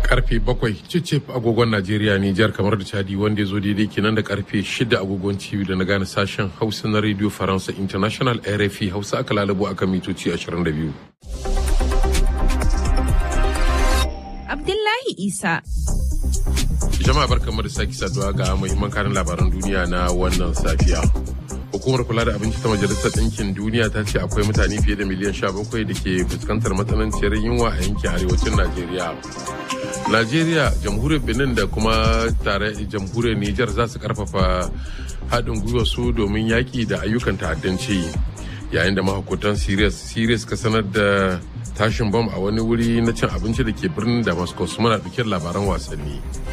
karfe bakwai cicif agogon najeriya nijar kamar da chadi wanda ya zo daidai kenan da karfe shida agogon cibi da na gane sashen hausa na radio faransa international rfi hausa aka lalabo aka mitoci 22 abdullahi isa jama'a barkamu da sake saduwa ga muhimman karin labaran duniya na wannan safiya hukumar kula da abinci ta majalisar ɗinkin duniya ta ce akwai mutane fiye da miliyan 17 da ke fuskantar matsananciyar yunwa a yankin arewacin najeriya najeriya jamhuriyar benin da kuma tare jamhuriyar niger za su karfafa haɗin gwiwa su domin yaƙi da ayyukan ta'addanci yayin da mahukuntan syria suka sanar da tashin bom a wani wuri na cin abinci da ke birnin damascus muna ɗauke labaran wasanni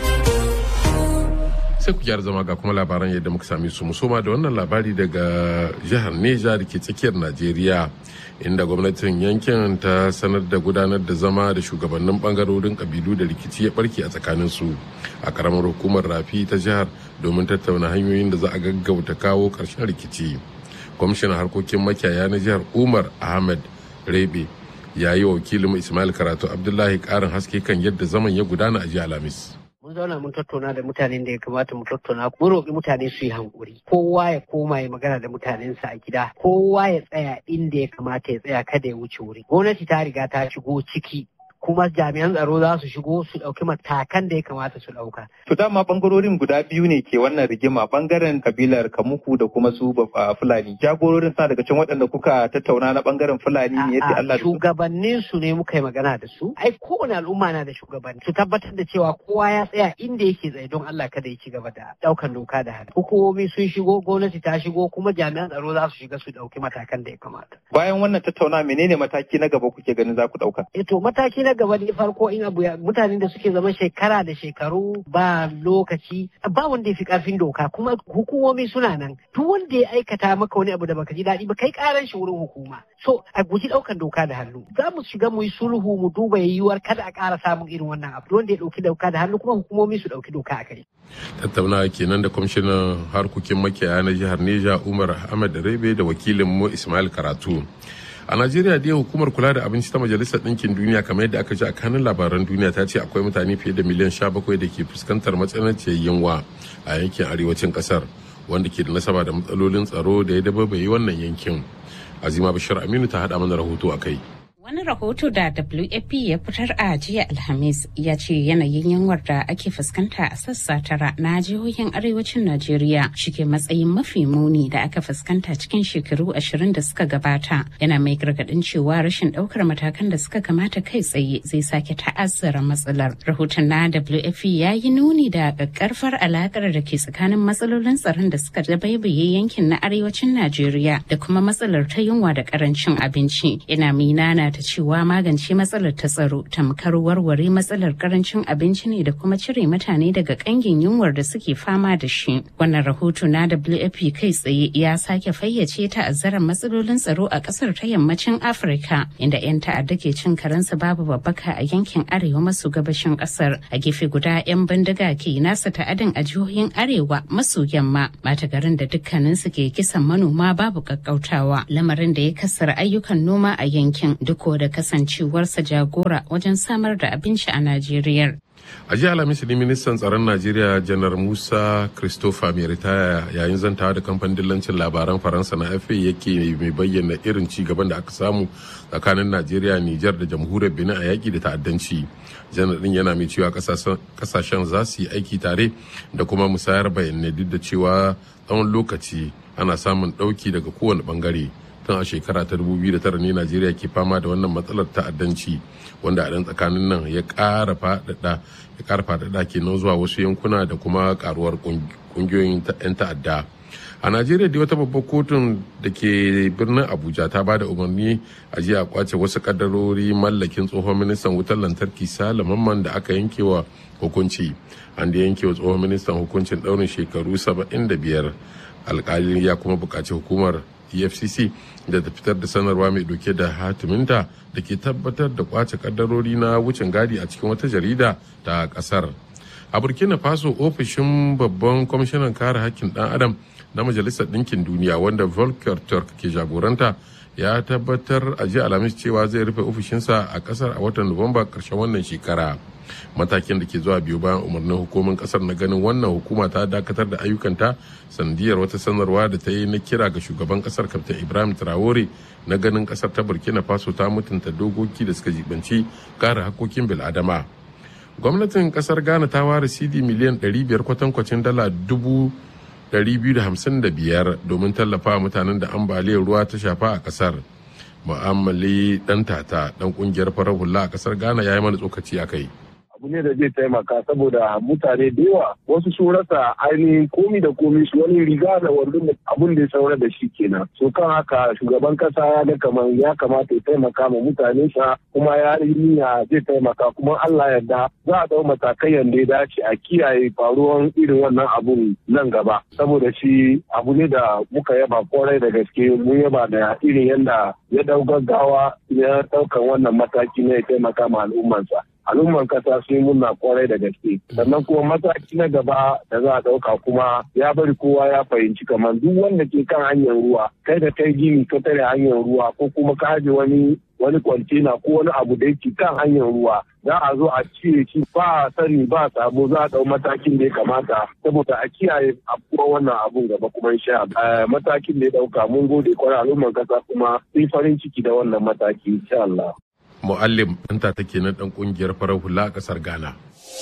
sai ku gyara zama ga kuma labaran yadda muka same su musoma da wannan labari daga jihar neja da ke tsakiyar najeriya inda gwamnatin yankin ta sanar da gudanar da zama da shugabannin bangarorin kabilu da rikici ya barke a tsakanin su a karamar hukumar rafi ta jihar domin tattauna hanyoyin da za a gaggauta kawo karshen rikici kwamishinan harkokin makiyaya na jihar umar ahmed rebe ya yi wa wakilin ismail karatu abdullahi karin haske kan yadda zaman ya gudana a jiya alhamis mun zauna mun tattauna da mutanen da ya kamata mu tattauna mun roƙi mutane su yi hankuri kowa ya koma ya magana da mutanensa a gida kowa ya tsaya inda ya kamata ya tsaya kada ya wuce wuri gwamnati ta riga ta shigo ciki kuma jami'an tsaro za su shigo su ɗauki matakan da ya kamata su ɗauka. To dama bangarorin guda biyu ne ke wannan rigima bangaren kabilar Kamuku da kuma su Fulani. Jagororin sa daga can waɗanda kuka tattauna na bangaren Fulani ne yadda Allah Shugabannin su ne muka yi magana da su. Ai kowane al'umma na da shugabanni. Su tabbatar da cewa kowa ya tsaya inda yake tsaye don Allah kada ya ci gaba da ɗaukan doka da hannu. Hukumomi sun shigo gwamnati ta shigo kuma jami'an tsaro za su shiga su ɗauki matakan da ya kamata. Bayan wannan tattauna menene mataki na gaba kuke ganin za ku ɗauka? Eh to mataki na gaba ne farko in abu mutanen da suke zama shekara da shekaru ba lokaci ba wanda ya fi karfin doka kuma hukumomi suna nan duk wanda ya aikata maka wani abu da baka ji daɗi ba kai karan shi wurin hukuma so a guji ɗaukan doka da hannu za mu shiga mu yi sulhu mu duba yiwuwar kada a ƙara samun irin wannan abu wanda ya ɗauki doka da hannu kuma hukumomi su ɗauki doka a kai. tattaunawa kenan da kwamishinan harkokin makiyaya na jihar neja umar ahmed rebe da wakilin mu ismail karatu a najeriya dai hukumar kula da abinci ta majalisar ɗinkin duniya kamar yadda aka ji a kanin labaran duniya ta ce akwai mutane fiye da miliyan 17 da ke fuskantar matsananciyar yunwa a yankin arewacin ƙasar wanda ke da nasaba da matsalolin tsaro da ya dababaye wannan yankin azima bashir aminu ta haɗa mana rahoto a kai Wani rahoto da WFP ya fitar a jiya Alhamis ya ce yanayin yunwar da ake fuskanta a sassa tara na jihohin arewacin Najeriya shike matsayin mafi muni da aka fuskanta cikin shekaru ashirin da suka gabata. Yana mai gargadin cewa rashin daukar matakan da suka kamata kai tsaye zai sake ta'azzara matsalar. Rahoton na WFP ya yi nuni da ƙaƙƙarfar alakar da ke tsakanin matsalolin tsaron da suka dabaibaye yankin na arewacin Najeriya da kuma matsalar ta yunwa da ƙarancin abinci. Yana minana ta cewa magance matsalar ta tsaro tamkar warware matsalar karancin abinci ne da kuma cire mutane daga kangin yunwar da suke fama da shi wannan rahoto na wfp kai tsaye ya sake fayyace ta'azzarar matsalolin tsaro a kasar ta yammacin afirka inda 'yan ta'adda ke cin karensu babu babbaka a yankin arewa maso gabashin kasar a gefe guda 'yan bindiga ke nasa ta'adin a jihohin arewa maso yamma mata garin da dukkaninsu ke kisan manoma babu kakkautawa lamarin da ya kasar ayyukan noma a yankin duk ko da kasancewarsa jagora wajen samar da abinci a Najeriya. a jiya alhamis ne ministan tsaron najeriya janar musa christopher mai ritaya yayin zantawa da kamfanin dillancin labaran faransa na fa yake mai bayyana irin ci gaban da aka samu tsakanin najeriya nijar da jamhuriyar benin a yaƙi da ta'addanci janar din yana mai cewa kasashen za su yi aiki tare da kuma musayar bayanai duk da cewa tsawon lokaci ana samun ɗauki daga kowane bangare tun a shekara ta 2009 ne najeriya ke fama da wannan matsalar ta'addanci wanda a ɗan tsakanin nan ya ƙara faɗaɗa ya ƙara faɗaɗa kenan zuwa wasu yankuna da kuma ƙaruwar ƙungiyoyin 'yan ta'adda a najeriya dai wata babbar kotun da ke birnin abuja ta ba da umarni a jiya kwace wasu kaddarori mallakin tsohon ministan wutar lantarki sale mamman da aka yanke wa hukunci an da yanke wa tsohon ministan hukuncin ɗaurin shekaru 75 alkali ya kuma buƙaci hukumar efcc da ta fitar da sanarwa mai dauke da hatiminta da ke tabbatar da kwace kaddarori na wucin gadi a cikin wata jarida ta kasar a burkina faso ofishin babban kwamishinan kare hakkin dan adam na majalisar ɗinkin duniya wanda volker turk ke jagoranta ya tabbatar a jiya alhamis cewa zai rufe ofishinsa a kasar a watan nuwamba karshen wannan shekara matakin da ke zuwa biyu bayan umarnin hukumin kasar na ganin wannan hukuma ta dakatar da ayyukanta sandiyar wata sanarwa da ta yi na kira ga shugaban kasar kaftin ibrahim traore na ganin kasar ta burkina faso ta mutunta dokoki da suka jibanci kare hakokin bil'adama gwamnatin kasar ghana ta ware cd miliyan 500 kwatankwacin dala dubu 255 domin tallafa mutanen da ambaliyar ruwa ta shafa a kasar mu'amali dan tata dan kungiyar farar hula a kasar ghana ya yi mana tsokaci a kai abu ne da zai taimaka saboda mutane da yawa wasu sun rasa ainihin komi da komi su wani riga da wandon da abun da ya saura da shi kenan so kan haka shugaban kasa ya ga kamar ya kamata ya taimaka ma mutane sa kuma ya yi niyya zai taimaka kuma Allah yarda za a dau matakai yanda ya dace a kiyaye faruwan irin wannan abun nan gaba saboda shi abu ne da muka yaba kwarai da gaske mun yaba da irin yanda ya dau gaggawa ya daukan wannan mataki ne ya taimaka ma al'ummansa al'umman kasa sun muna kwarai da gaske sannan kuma mataki na gaba da za a ɗauka kuma ya bari kowa ya fahimci kamar duk wanda ke kan hanyar ruwa kai da kai gini ka tare hanyar ruwa ko kuma ka haje wani wani kwantena ko wani abu da yake kan hanyar ruwa za a zo a cire shi ba sani ba sabo za a ɗau matakin da ya kamata saboda a kiyaye afkuwar wannan abun gaba kuma insha matakin da ya ɗauka mun gode kwarai al'umman kasa kuma sun farin ciki da wannan mataki insha Allah. muallim ɗanta take na ɗan ƙungiyar farar hula a ƙasar ghana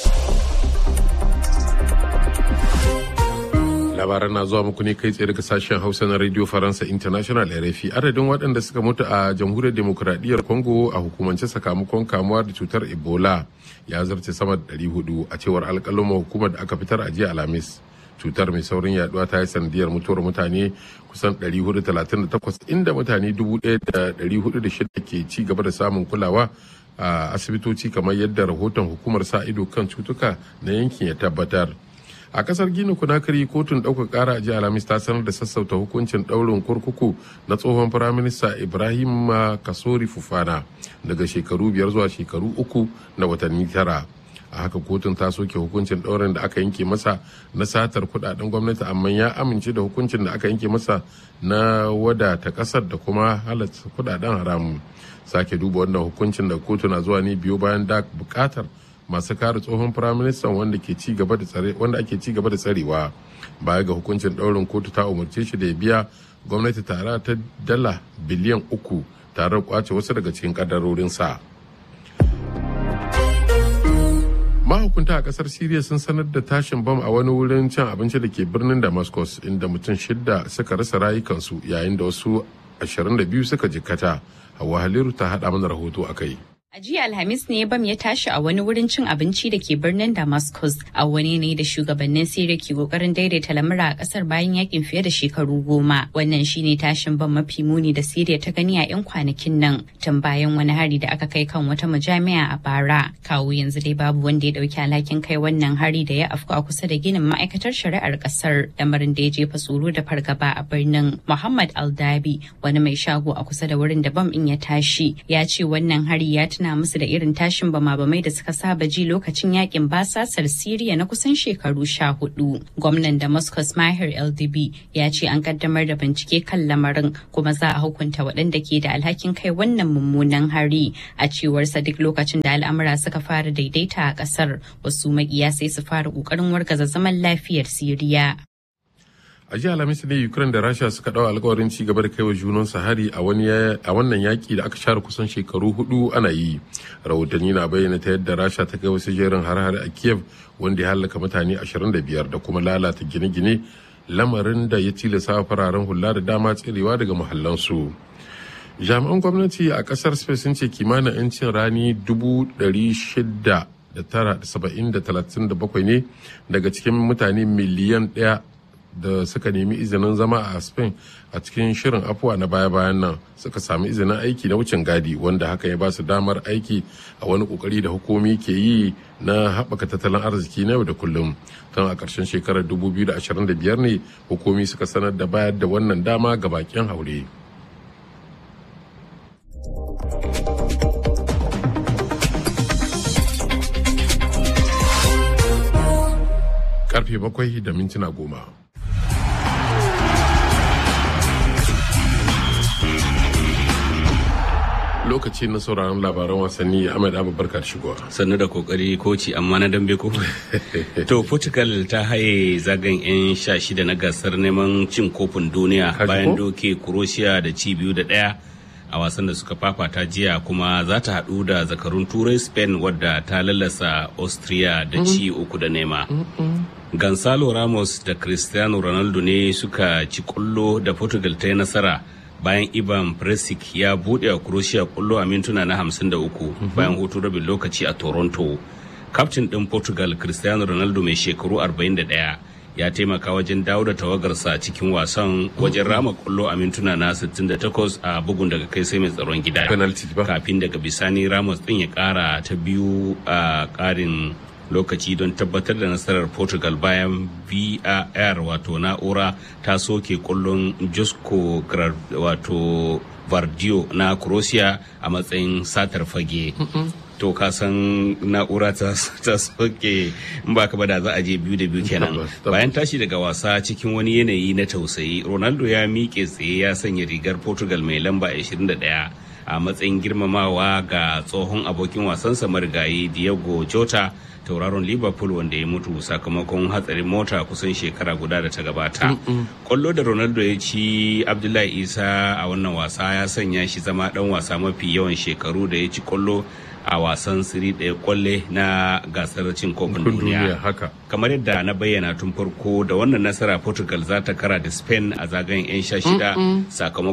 labaran na zuwa muku ne kai tsaye daga sashen hausa na radio faransa international rfi adadin waɗanda suka mutu a jamhuriyar demokuraɗiyyar congo a hukumance sakamakon kamuwa da cutar ebola ya zarce sama da 400 a cewar alƙaluma hukumar da aka fitar a jiya alhamis cutar mai saurin yaduwa ta yi sanadiyar mutuwar mutane kusan 438 inda mutane 1,406 ke ci gaba da samun kulawa a asibitoci kamar yadda rahoton hukumar sa ido kan cutuka na yankin ya tabbatar a kasar gini kunakari kotun ɗaukar ƙara a jiya alhamis ta sanar da sassauta hukuncin ɗaurin kurkuku na tsohon firaminista ibrahim kasori fufana daga shekaru biyar zuwa shekaru uku na watanni tara a haka kotun ta soke hukuncin ɗaurin da aka yanke masa na satar kudaden gwamnati amma ya amince da hukuncin da aka yanke masa na wadata kasar da kuma halatta kudaden haramun sake duba wannan hukuncin da kotu na zuwa ne biyo bayan da bukatar masu kare tsohon firaministan wanda ke ci gaba da tsare wanda ake ci gaba da tsarewa baya ga hukuncin ɗaurin kotu ta umarce shi da ya biya gwamnati tara ta dala biliyan uku tare da kwace wasu daga cikin kadarorinsa. mahukunta a kasar siriya sun sanar da tashin bam a wani wurin cin abinci da ke birnin damascus inda mutum shidda suka rasa rayukansu yayin da wasu 22 suka jikkata hawa haliru ta haɗa mana rahoto a kai A jiya Alhamis ne bam ya tashi a wani wurin cin abinci da ke birnin Damascus a wani ne da shugabannin Siriya ke kokarin daidaita lamura a kasar bayan yakin fiye da shekaru goma. Wannan shine tashin bam mafi muni da Siriya ta gani a 'yan kwanakin nan tun bayan wani hari da aka kai kan wata majami'a a bara. Kawo yanzu dai babu wanda ya dauki alhakin kai wannan hari da ya afku a kusa da ginin ma'aikatar shari'ar kasar. Lamarin da ya jefa tsoro da fargaba a birnin. Muhammad Aldabi wani mai shago a kusa da wurin da bam in ya tashi ya ce wannan hari ya tuna musu da irin tashin bama-bamai da suka saba ji lokacin yakin basasar Siriya na kusan shekaru sha hudu. Gwamnan Damascus Mahir LDB ya ce an kaddamar da bincike kan lamarin kuma za a hukunta waɗanda ke da alhakin kai wannan mummunan hari. A cewarsa duk lokacin da al'amura suka fara daidaita a ƙasar wasu maƙiya sai su fara ƙoƙarin wargaza zaman lafiyar Siriya. a jiya alhamis ne ukraine da rasha suka dawo alkawarin ci gaba da kaiwa junan hari a wannan yaki da aka share kusan shekaru hudu ana yi rahotanni na bayyana ta yadda rasha ta kai wasu jerin har-har a kiev wanda ya halaka mutane 25 da kuma lalata gine-gine lamarin da ya tilasa fararen hula da dama tserewa daga muhallansu jami'an gwamnati a kasar spain sun ce kimanin 'yancin rani 600 da tara saba'in da talatin da bakwai ne daga cikin mutane miliyan ɗaya da suka nemi izinin zama a spain a cikin shirin afuwa na baya-bayan nan suka sami izinin aiki na wucin gadi wanda haka ya ba su damar aiki a wani kokari da hukumi ke yi na haɓaka tattalin arziki na yau da kullum tun a ƙarshen shekarar 2025 ne hukumi suka sanar da bayar da wannan dama ga bakin haure. karfe bakwai da mintuna goma. lokaci na sauraron labaran wasanni ahmed abu barka shigowa sannu da kokari koci amma na dambe ko to portugal ta haye zagayen yan sha shida na gasar neman cin kofin duniya bayan doke croatia da ci biyu da daya a wasan da suka fafata jiya kuma za ta haɗu da zakarun turai spain wadda ta lallasa austria da ci uku da nema gonzalo ramos da cristiano ronaldo ne suka ci kullo da portugal ta yi nasara bayan ivan Perisic ya buɗe a croatia kullo a mintuna na 53 bayan hutu rabin lokaci a toronto kaftin ɗin portugal cristiano ronaldo mai shekaru 41 ya taimaka wajen dawo da tawagarsa cikin wasan wajen rama kullo a mintuna na 68 a bugun daga kai sai mai tsaron gida kafin daga bisani ramos ɗin ya ƙara ta biyu a ƙarin lokaci don tabbatar da nasarar portugal bayan var wato na'ura ta soke kullun josko wato vardio na croatia a matsayin satar fage to ka san na'ura ta soke in ba ka da za a je biyu da biyu kenan bayan tashi daga wasa cikin wani yanayi na tausayi ronaldo ya miƙe tsaye ya sanya rigar portugal mai lamba 21 a matsayin girmamawa ga tsohon abokin wasansa marigayi diego jota tauraron liverpool wanda ya mutu sakamakon hatsarin mota kusan shekara guda da ta gabata kwallo da ronaldo ya ci abdullahi isa a wannan wasa ya sanya shi zama dan wasa mafi yawan shekaru da ya ci kwallo a wasan siri ɗaya kwalle na gasar cin kofin duniya kamar yadda na bayyana tun farko da wannan nasara portugal za ta kara da spain a zagayen 'yan sha shida sakamakon